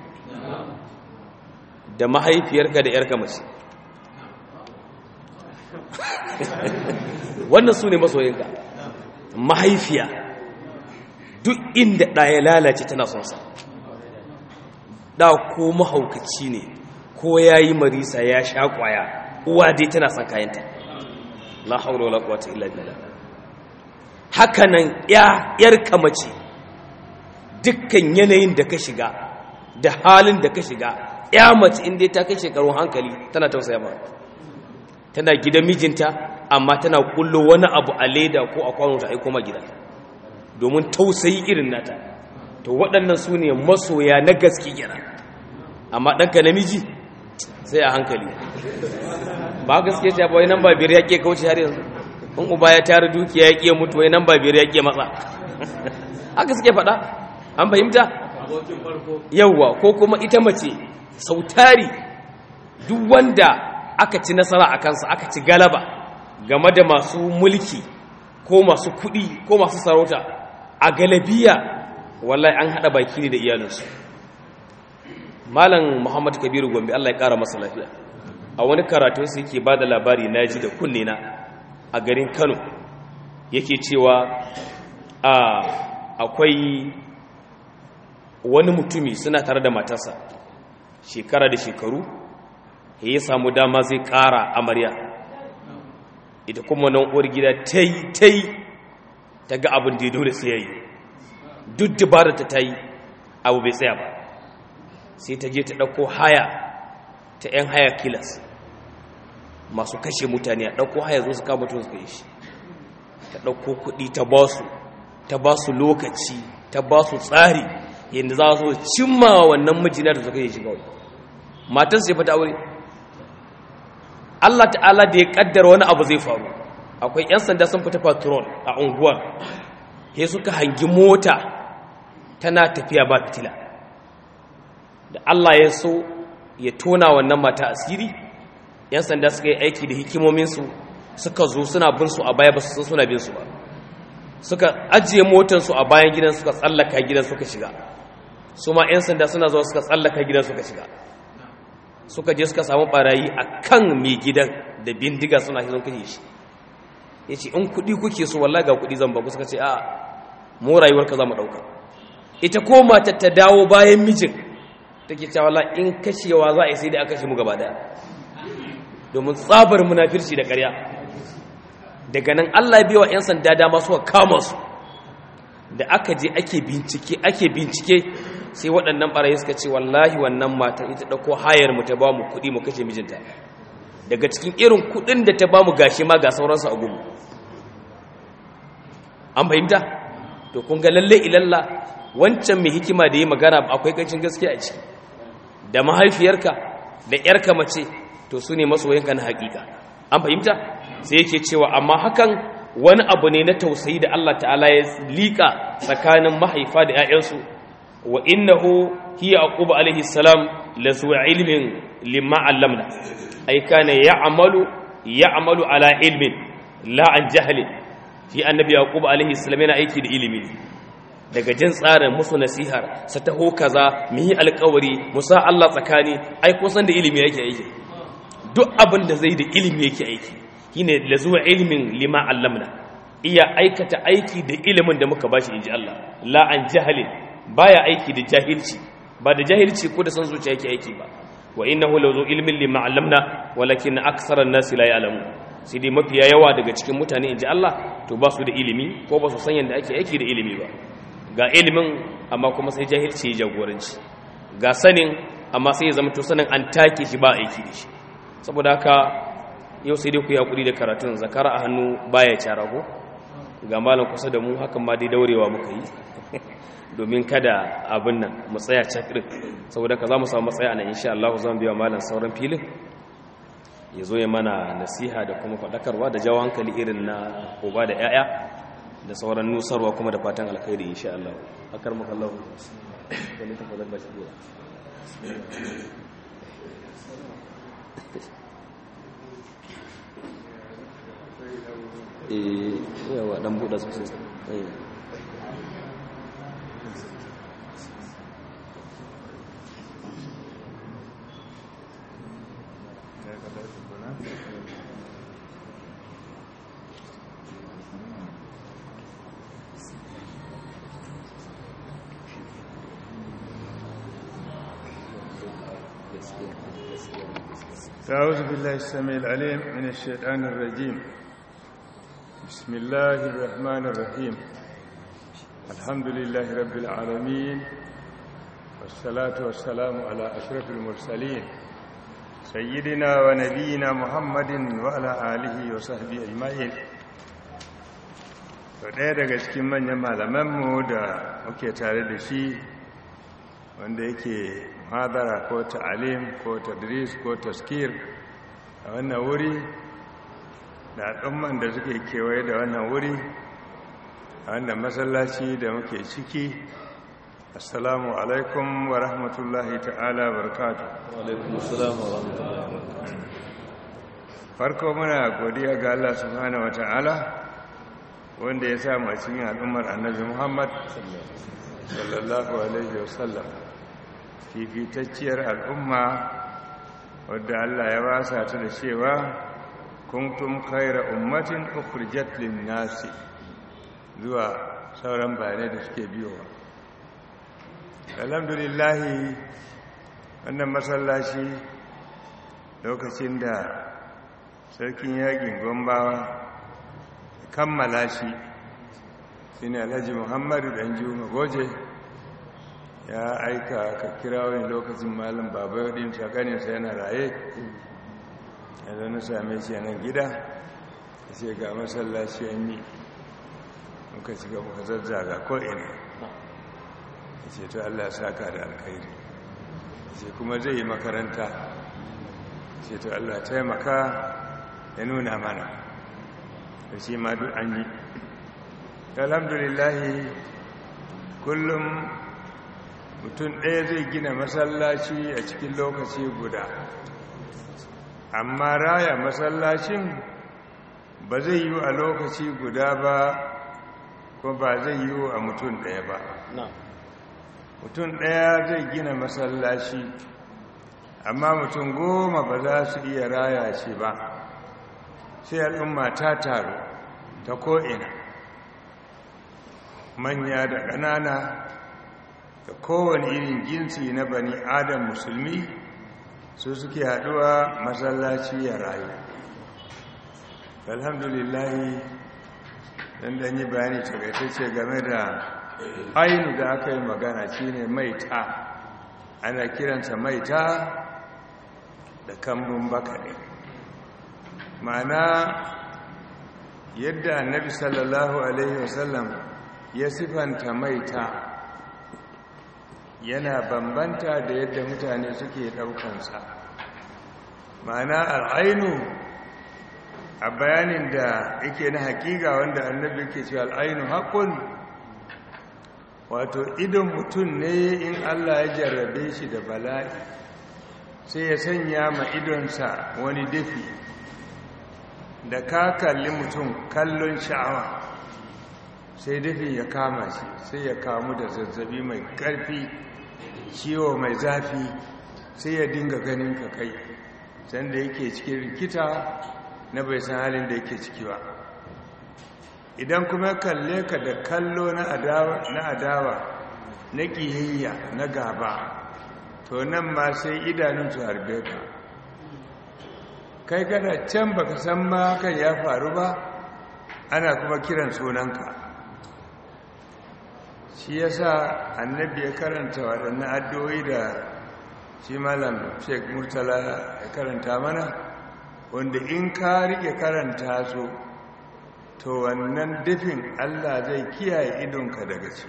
da mahaifiyarka da yarka mace wannan su ne masoyinka mahaifiya duk inda ɗaya lalace tana son sa da ko mahaukaci ne ko ya yi marisa ya sha kwaya uwa dai tana son kayanta la haula wala quwwata illa billah haka nan ya yar kamace dukkan yanayin da ka shiga da halin da ka shiga ya mace inda ta kai shekarun hankali tana tausaya ba tana gidan mijinta amma tana kullo wani abu a leda ko a kwano ta aiko ma gida domin tausayi irin nata to waɗannan su ne masoya na gaske gira amma ɗanka namiji sai a hankali ba gaske ce ba wai nan ba biyar ya ke kauce har yanzu in uba ya tara dukiya ya ke mutu wai nan ba biyar ya ke matsa haka suke faɗa an fahimta yauwa ko kuma ita mace sautari duk wanda aka ci nasara a kansa aka ci galaba game da masu mulki ko masu kuɗi ko masu sarauta a galabiya wallahi an haɗa baki ne da iyalinsu malam muhammad kabiru gombe allah ya ƙara masa lafiya a wani karatunsa yake ba da labari na ji da kunne na a garin kano yake cewa akwai wani mutumi suna tare da matarsa shekara da shekaru ya samu dama zai ƙara amarya ita kuma nan uwar gida ta yi ta yi ta ga abin da ya dole sai ya yi duk dabarar ta ta yi abu bai tsaya ba sai ta je ta ɗauko haya ta 'yan haya kilas masu kashe mutane a ɗauko haya zo su kama mutum suka yi shi ta ɗauko kuɗi ta ba su ta ba su lokaci ta ba su tsari yadda za su cimma wannan mijina da suka yi shiga wani matan sai fata aure Allah ta'ala da ya kaddara wani abu zai faru akwai 'yan sanda sun fita patrol a unguwar he suka hangi mota tana tafiya ba fitila da Allah ya so ya tona wannan mata asiri 'yan sanda suka yi aiki da hikimominsu suka zo suna bin su a baya ba su san suna bin su ba suka ajiye motansu a bayan gidan suka tsallaka gidan suka shiga su ma 'yan sanda suna zuwa suka tsallaka gidan suka shiga suka je suka samu barayi a kan mai gidan da bindiga suna shi sun kashe shi ya ce in kuɗi kuke so wallahi ga kuɗi zan ba suka ce a mu rayuwarka za mu ɗauka ita ko matar ta dawo bayan mijin take cewa wallahi in kashewa za a yi sai dai aka kashe mu gaba daya domin tsabar munafirci da ƙarya daga nan Allah ya biya 'yan sanda dama suka kama su da aka je ake bincike ake bincike sai waɗannan ɓarayi suka ce wallahi wannan matan ita ɗauko hayar mu ta ba mu kuɗi mu kashe mijinta daga cikin irin kuɗin da ta ba mu gashi ma ga sauransu a gumu an fahimta to kun ga lalle ilalla wancan mai hikima da yi magana akwai kancin gaskiya a ciki da mahaifiyarka da 'yarka mace to su ne masoyanka na haƙiƙa an fahimta sai yake cewa amma hakan wani abu ne na tausayi da Allah ta'ala ya liƙa tsakanin mahaifa da 'ya'yansu wa innahu hiya aquba alaihi salam la zu ilmin limma allamna ay kana ya'malu ya'malu ala ilmin la an jahlin fi annabi yaqub alaihi salam yana aiki da ilimi daga jin tsarin musu nasihar sa taho kaza mu yi alƙawari musa Allah tsakani ai kusan da ilimi yake aiki duk abin da zai da ilimi yake aiki shine la zuwa ilmin lima allamna iya aikata aiki da ilimin da muka bashi inji Allah la an jahalin baya aiki da jahilci ba da jahilci ko da san zuciya yake aiki ba wa innahu la zu ilmin lima allamna walakin aktharan nas la ya'lamu sai dai mafiya yawa daga cikin mutane inji Allah to ba su da ilimi ko ba su san yanda ake aiki da ilimi ba ga ilimin amma kuma sai jahilci ya jagoranci ga sanin amma sai ya zama to sanin an take shi ba aiki da shi saboda haka yau sai dai ku yi hakuri da karatun zakara a hannu baya cara ko ga malam kusa da mu hakan ma dai daurewa muka yi domin kada abin nan mu tsaya cakirin saboda ka za mu samu matsaya nan insha Allah zan biya malam sauran filin ya zo ya mana nasiha da kuma faɗakarwa da jawo hankali irin na uba da 'ya'ya da sauran nusarwa kuma da fatan alkhairi insha Allah akar maka Allah da ni tafadar bashi eh yawa dan buɗa sosai eh أعوذ بالله السميع العليم من الشيطان الرجيم بسم الله الرحمن الرحيم الحمد لله رب العالمين والصلاة والسلام على أشرف المرسلين سيدنا ونبينا محمد وعلى آله وصحبه أجمعين ɗaya daga cikin manyan malamanmu da muke tare da shi wanda yake hadara ko ta'alim ko tadris ko taskir a wannan wuri da al'umman da suke kewaye da wannan wuri a wannan masallaci da muke ciki assalamu alaikum wa rahmatullahi ta'ala barkatu alaikum assalam wa rahmatullahi farko muna godiya ga Allah subhanahu wa ta'ala wanda ya sa masu yin al'ummar annabi muhammad sallallahu alaihi wasallam fifitacciyar al'umma wadda Allah ya wasa ta da cewa kuntum khaira ummatin ukhrijat lin-nasi zuwa sauran bayanai da suke biyowa alhamdulillah wannan masallaci lokacin da sarkin yakin gombawa kammala shi shine alhaji muhammadu dan juma goje ya aika ka kira wani lokacin malam baba yadda shakaninsa yana raye yanzu na same shi nan gida ya ce ga masallaci an yi muka shiga muka zazzaga ko'ina ya ce to allah saka da alkhairi ya ce kuma zai yi makaranta ya ce to allah taimaka ya nuna mana da shi ma duk an yi alhamdulillahi kullum mutum ɗaya zai gina masallaci a cikin lokaci guda amma raya masallacin ba zai yi a lokaci guda ba ko ba zai yi a mutum ɗaya ba mutum ɗaya zai gina masallaci amma mutum goma ba za su iya raya shi ba sai al'umma ta taru ta ko'ina manya da ƙanana da kowane irin jinsi na bani adam musulmi su suke haɗuwa masallaci ya rayu alhamdulillahi don da yi bayani takaitacce game da ainu da aka yi magana shine maita ana kiransa maita da kambun baka ne ma'ana yadda annabi sallallahu alaihi wasallam ya sifanta maita yana bambanta da yadda mutane suke daukansa ma'ana al'ainu a bayanin da yake na hakika wanda annabi ke cewa al'ainu haƙun wato idon mutum ne in allah ya jarrabe shi da bala'i sai ya sanya ma idonsa wani dafi da ka kalli mutum kallon sha'awa sai dafi ya kama shi sai ya kamu da zazzabi mai ƙarfi ciwo mai zafi sai ya dinga ganin ka kai sanda yake cikin rikita na bai san halin da yake ciki ba idan kuma kalle ka da kallo na adawa na ƙiyayya na gaba to nan ma sai idanun su harbe ka kai kana can baka san ma kan ya faru ba ana kuma kiran sunanka shi yasa annabi ya karanta waɗannan addu'o'i da shi malam sheik murtala ya karanta mana wanda in ka riƙe karanta su to wannan dafin allah zai kiyaye idonka daga ci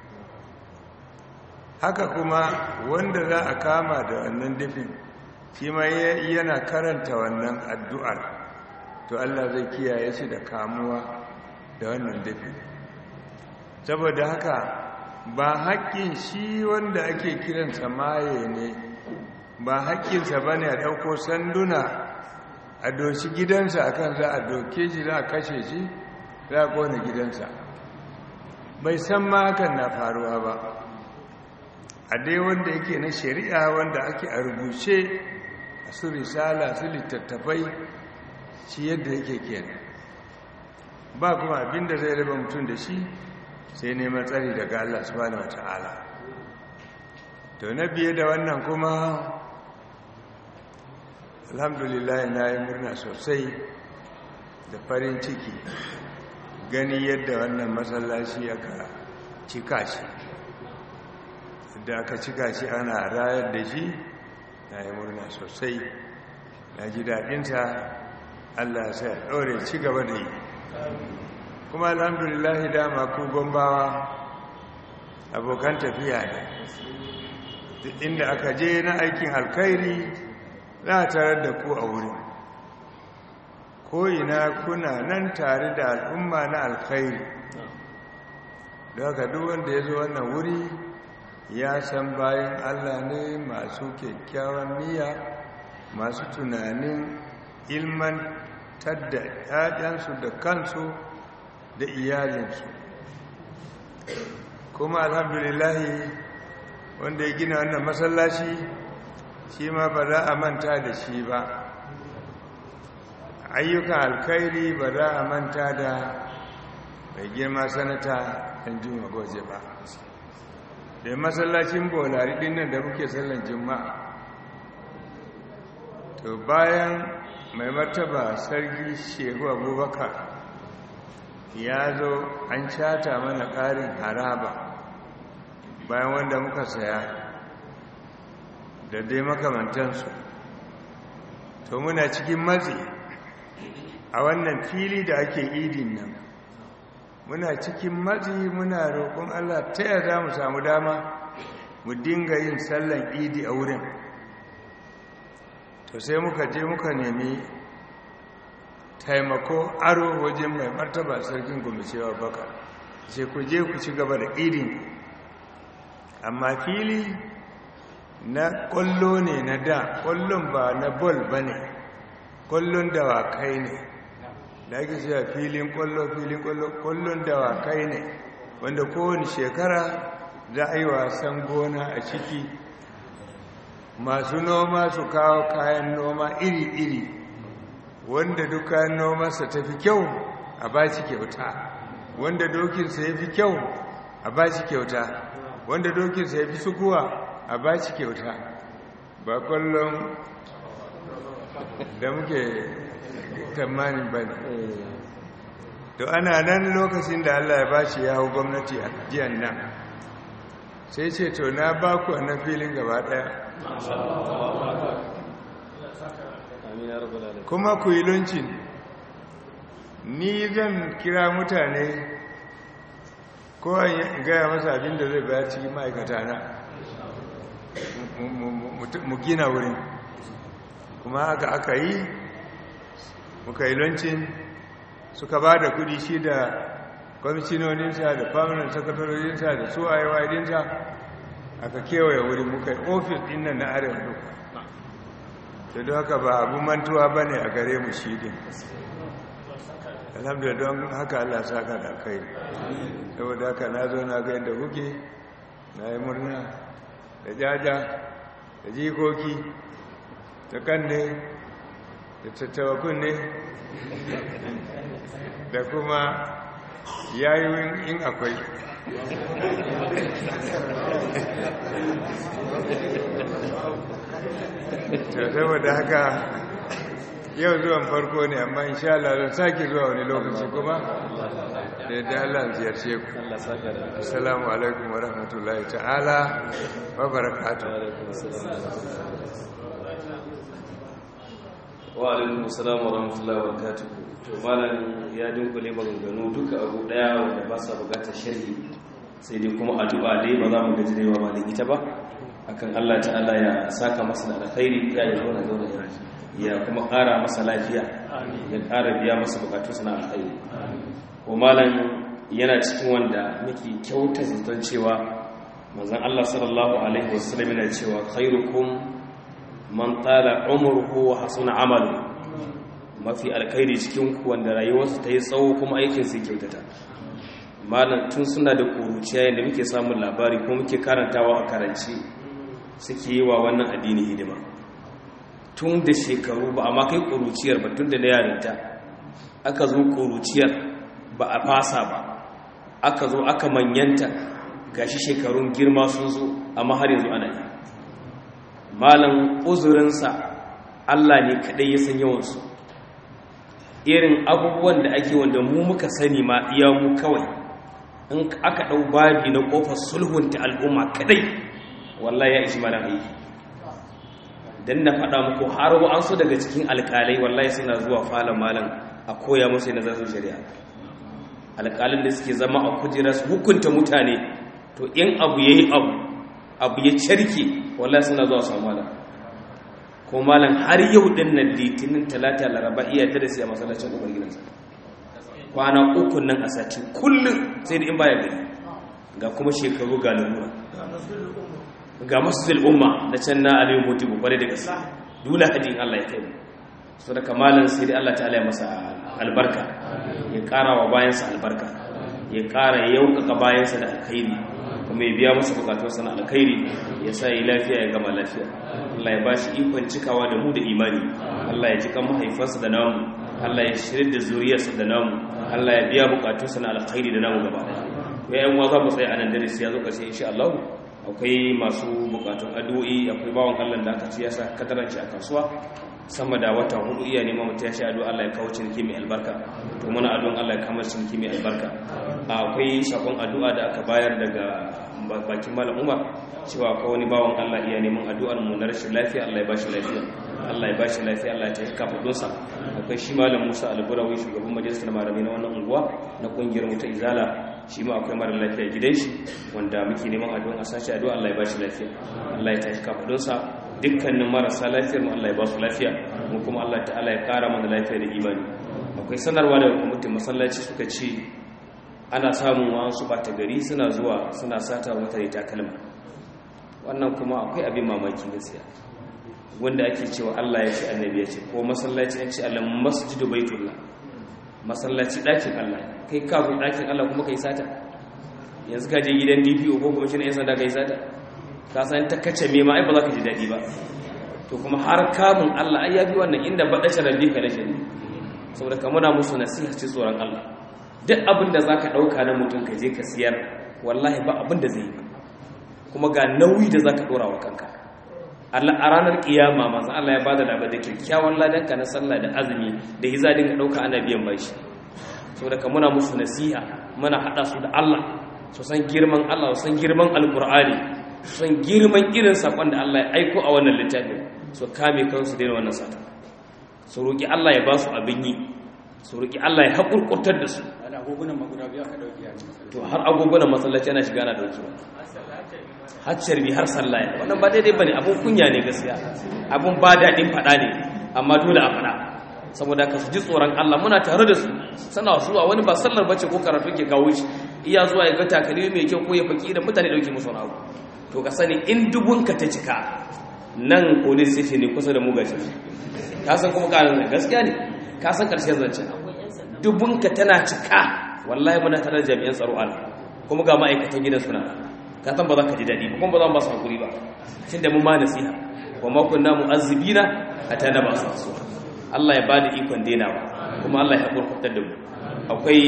haka kuma wanda za a kama da wannan dafin shi ma yana karanta wannan addu'ar to allah zai kiyaye shi da kamuwa da wannan dafin saboda haka ba haƙƙin shi wanda ake kiransa maye ne ba haƙƙinsa ba ne a ɗauko sanduna a doshi gidansa a kan za a doke shi za a kashe shi za a ƙone gidansa bai san ma hakan na faruwa ba a dai wanda yake na shari'a wanda ake a rubuce a su risala su littattafai shi yadda yake kenan ba kuma abinda zai raba mutum da shi sai neman tsari daga Allah subhanahu wata'ala to na biye da wannan kuma alhamdulillah na yi murna sosai da farin ciki gani yadda wannan masallaci aka cika shi da aka cika shi ana rayar da shi na yi murna sosai na ji daɗinsa allah sai a ɗaure ci gaba da yi kuma alhamdulillah dama ku gombawa abokan tafiya ne inda aka je na aikin alkhairi za a tarar da ku a wurin ko'ina kuna nan tare da al'umma na alkhairi da haka duk wanda ya zo wannan wuri ya san bayan allah ne masu kyakkyawan niyya masu tunanin ilmantar da ‘ya'yansu da kansu da iyalinsu kuma alhamdulillahi wanda ya gina wannan masallaci shi ma ba za a manta da shi ba ayyukan alkhairi ba za a manta da mai girma sanata ɗan juma goje ba da masallacin bolari ɗin nan da muke sallan juma'a to bayan mai martaba sarki shehu abubakar ya zo an cata mana ƙarin haraba bayan wanda muka saya da dai makamantansu to muna cikin matsi a wannan fili da ake idin nan muna cikin matsi muna roƙon allah ta yaya za mu samu dama mu dinga yin sallan idi a wurin to sai muka je muka nemi taimako aro wajen mai martaba sarkin gumishewa baka sai ku je ku ci gaba da idin amma fili na kwallo ne na da kwallon ba na bol ba ne kwallon dawakai ne da ake cewa filin kwallo filin kwallo kwallon dawakai ne wanda kowane shekara za a yi wasan gona a ciki masu noma su kawo kayan noma iri-iri wanda duk kayan nomansa ta fi kyau a ba shi kyauta wanda dokinsa ya fi kyau a ba shi kyauta wanda dokinsa ya fi sukuwa a ba shi kyauta ba kwallon da muke tamanin ba ne to ana nan lokacin da allah ya ba shi yawo gwamnati a jiyan nan sai ce to na ba ku na filin gaba daya kuma ku yi luncin ni zan kira mutane ko gaya masa abin da zai bayar cikin ma'aikata na mu gina wurin kuma haka aka yi muka yi luncin suka ba da kudi shi da kwamishinoninsa da permanent sakatarorinsa da su ayyawa'idinsa aka kewaye wuri muka yi ofis ɗin nan na arewa duka da don haka ba abu mantuwa ba ne a gare mu shi din alhamdulillah don haka allah saka da kai saboda haka na zo na ga yadda kuke na yi murna da jaja da jikoki da kanne da tattawa kunne da kuma yayin in akwai ta saboda haka yau zuwan farko ne amma insha Allah zan sake zuwa wani lokaci kuma da yadda Allah ziyarce ku assalamu alaikum wa rahmatullahi ta'ala wa barakatuh wa alaikum assalam wa rahmatullahi wa barakatuh to malam ya dinkule maganganu duka abu daya wanda ba sa bukatar sharhi sai dai kuma addu'a dai ba za mu gaji dai ba da ita ba akan Allah ta'ala ya saka masa da alkhairi ya yi zauna zauna ya kuma ƙara masa lafiya ya ƙara biya masa bukatu suna alkhairi ko malam yana cikin wanda muke kyauta zaton cewa manzon Allah sallallahu alaihi wasallam yana cewa khairukum man tala umruhu wa hasuna amalu mafi alkhairi cikin ku wanda rayuwarsa ta yi tsawo kuma aikin sa kyautata malam tun suna da kuruciya yadda muke samun labari kuma muke karantawa a karanci suke yi wa wannan addini hidima tun da shekaru ba amma kai kuruciyar ba tun da na yarinta aka zo kuruciyar ba a fasa ba aka zo aka manyanta gashi shekarun girma sun zo amma har yanzu ana yi malam uzurinsa Allah ne kadai ya san yawansu irin abubuwan da ake wanda mu muka sani ma iya mu kawai in aka ɗau babi na ƙofar sulhunta al'umma kadai wallahi ya ishi mana aiki don na faɗa muku har wa'ansu daga cikin alƙalai wallahi suna zuwa falon malam a koya musu na zasu shari'a alƙalin da suke zama a kujera su hukunta mutane to in abu ya yi abu abu ya carke wallahi suna zuwa su malam ko malam har yau din nan litinin talata laraba iya ta da siya masallacin ƙofar gidansa kwana uku nan a sati kullum sai da in baya gari ga kuma shekaru ga lalura ga masjidil umma da can na aliyu mutu kwarai da gaske dole hadin Allah ya kai mu so da kamalan sai dai Allah ta'ala ya masa albarka ya ƙara wa bayansa albarka ya ƙara yaukaka bayansa da alkhairi kuma ya biya masa bukatunsa na alkhairi ya sa yi lafiya ya gama lafiya Allah ya bashi ikon cikawa da mu da imani Allah ya cika mahaifansa da namu Allah ya shirya da zuriyarsa da namu Allah ya biya bukatunsa na alkhairi da namu gaba ɗaya ya yan za mu tsaye a nan darasi ya zo ƙarshe insha Allah akwai masu bukatun addu'o'i akwai bawan Allah da aka ci ya sa kataranci a kasuwa sama da wata hudu iya neman mutum ya sha addu'a Allah ya kawo ciniki mai albarka to muna addu'an Allah ya kamar ciniki mai albarka akwai sakon addu'a da aka bayar daga bakin malam Umar cewa akwai wani bawan Allah iya neman addu'ar mu na rashin lafiya Allah ya bashi lafiya Allah ya bashi lafiya Allah ya tafi kafadunsa akwai shi malam Musa Alburawi shugaban majalisar malamai na wannan unguwa na kungiyar mu ta Izala shi ma akwai mara lafiya gidan shi wanda muke neman addu'a a sashi addu'a Allah ya bashi lafiya Allah ya tafi kafadunsa dukkanin marasa lafiyar mu Allah ya ba su lafiya mu kuma Allah ta'ala ya kara mana lafiya da imani akwai sanarwa daga kwamitin masallaci suka ce ana samun wasu bata gari suna zuwa suna sata mutane takalma wannan kuma akwai abin mamaki gaskiya wanda ake cewa Allah ya ce annabi ya ce ko masallaci ya ce Allah masjidu baitullah masallaci ɗakin Allah kai ka zo ɗakin Allah kuma kai sata yanzu ka je gidan DPO ko kuma shi ne yan sanda kai sata ka san ta kace me ma ai ba za ka ji daɗi ba to kuma har kamun Allah ai ya bi wannan inda ba dashe rabbi ka dashe saboda ka muna musu nasiha ci tsoron Allah duk abin da zaka dauka na mutum ka je ka siyar wallahi ba abin da zai yi kuma ga nauyi da zaka dora wa kanka Allah a ranar kiyama manzo Allah ya bada labar da kyakkyawan ladan ka na sallah da azumi da hiza dinga dauka ana biyan bashi saboda ka muna musu nasiha muna hada su da Allah su san girman Allah su san girman alqur'ani su san girman irin sakon da Allah ya aiko a wannan littafin su kame kansu daina wannan sata su roki Allah ya ba su abin yi su roki Allah ya hakurkurtar da su to har agogunan masallaci ana shiga ana dauki har carbi har sallah wannan ba daidai bane abun kunya ne gaskiya abun ba daɗin faɗa ne amma dole a faɗa saboda ka su ji tsoron Allah muna tare da su sana zuwa wani ba sallar bace ko karatu ke kawo shi iya zuwa ya ga takalmi mai kyau ko ya faki da mutane dauke musu wani abu to ka sani in dubunka ta cika nan police station ne kusa da mu gashi ka san kuma karin gaskiya ne ka san karshen zance dubunka tana cika wallahi muna tare da jami'an tsaro Allah kuma ga ma'aikatan gidan suna ka san ba za ka ji daɗi ba kuma ba za mu ba su hakuri ba tun da mu ma nasiha wa ma kunna mu'azzibina hatta na ba su su Allah ya bada ikon denawa kuma Allah ya hakurkutar da mu akwai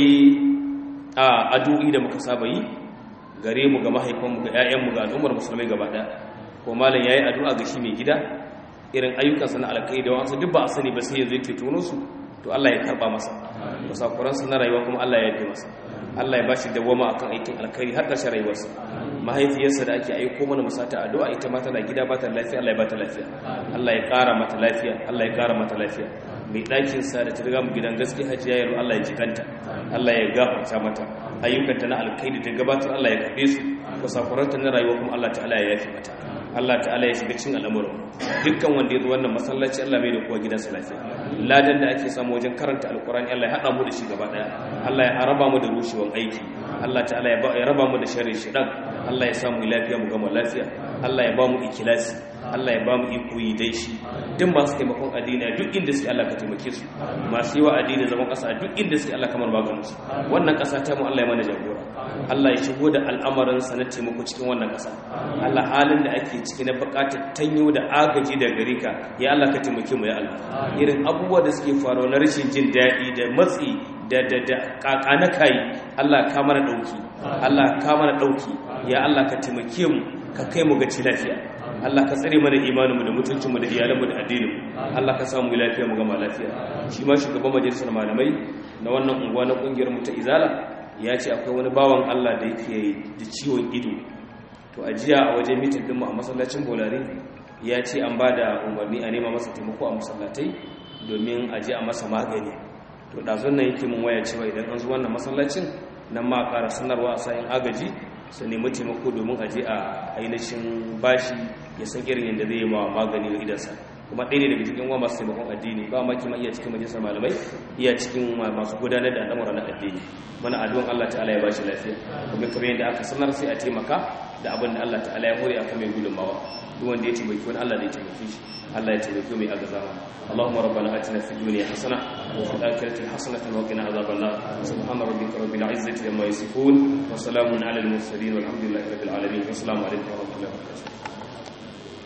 a addu'i da muka saba yi gare mu ga mahaifanmu ga 'ya'yanmu ga al'ummar musulmai gaba ɗaya ko malam yayi addu'a ga shi mai gida irin ayyukansa na alkai da wasu duk ba a sani ba sai yanzu yake tono su to Allah ya karba masa musakuransa na rayuwa kuma Allah ya yi masa Allah ya bashi dawama akan aikin alkhairi har ƙarshen rayuwarsa mahaifiyarsa da ake aiko mana musata addu'a ita ma tana gida ba ta lafiya Allah ya ba ta lafiya Allah ya ƙara mata lafiya Allah ya ƙara mata lafiya mai ɗakin sa da ta riga mu gidan gaske hajiya yaro Allah ya jikanta Allah ya gafarta mata ayyukanta na alkhairi da gabatar Allah ya kaɗe su musakuranta na rayuwa kuma Allah ta'ala ya yafi mata Allah ta'ala ya shiga cikin al'amuran dukkan wanda ya zo wannan masallaci Allah mai da kowa gidansa lafiya ladan da ake samu wajen karanta alkurani Allah ya haɗa mu da shi gaba ɗaya Allah ya haraba mu da rushewan aiki Allah ta'ala ya raba mu da sharri shidan Allah ya samu lafiya mu gama lafiya Allah ya ba mu ikilasi Allah ya ba mu iko yi dai shi duk masu taimakon addini a duk inda suke Allah ka taimake su masu yi wa addini zaman ƙasa a duk inda suke Allah kamar maganin su wannan ƙasa ta mu Allah ya mana jagora Allah ya shigo da al'amarin sa na taimako cikin wannan ƙasa Allah halin da ake ciki na buƙatar tanyo da agaji da gare ka ya Allah ka taimake mu ya Allah irin abubuwa da suke faruwa na rashin jin daɗi da matsi da da da kakana kai Allah ka mana dauki Allah ka mana dauki ya Allah ka taimake mu ka kai mu ga ci lafiya Allah ka tsare mana imaninmu da mutuncinmu da iyalanmu da addininmu Allah ka samu lafiya mu gama lafiya shi ma shugaban majalisar malamai na wannan unguwa na kungiyar mu ta izala ya ce akwai wani bawan Allah da yake da ciwon ido to a jiya a wajen mitin dinmu a masallacin bolari ya ce an ba da umarni a nema masa taimako a masallatai domin a je a masa magani to ɗazun nan yake mun waya cewa idan an zo wannan masallacin nan ma ƙara sanarwa a sayin agaji su nemi taimako domin a je a ainihin bashi ya san irin yadda zai yi ma magani na idansa kuma ɗaya ne daga cikin wa masu taimakon addini ba ma kima iya cikin majalisar malamai iya cikin masu gudanar da al'amura na addini mana addu'an Allah ta'ala ya bashi lafiya kuma kamar yadda aka sanar sai a taimaka da abin da Allah ta'ala ya hore aka mai gudunmawa duk wanda ya taimaki wani Allah zai taimake shi Allah ya taimake mai agazama Allahumma rabbana atina fid dunya hasana wa fil akhirati hasanatan wa qina adhaban nar subhana rabbika rabbil izzati amma yasifun wa salamun alal mursalin walhamdulillahi rabbil alamin assalamu alaikum wa rahmatullahi wa barakatuh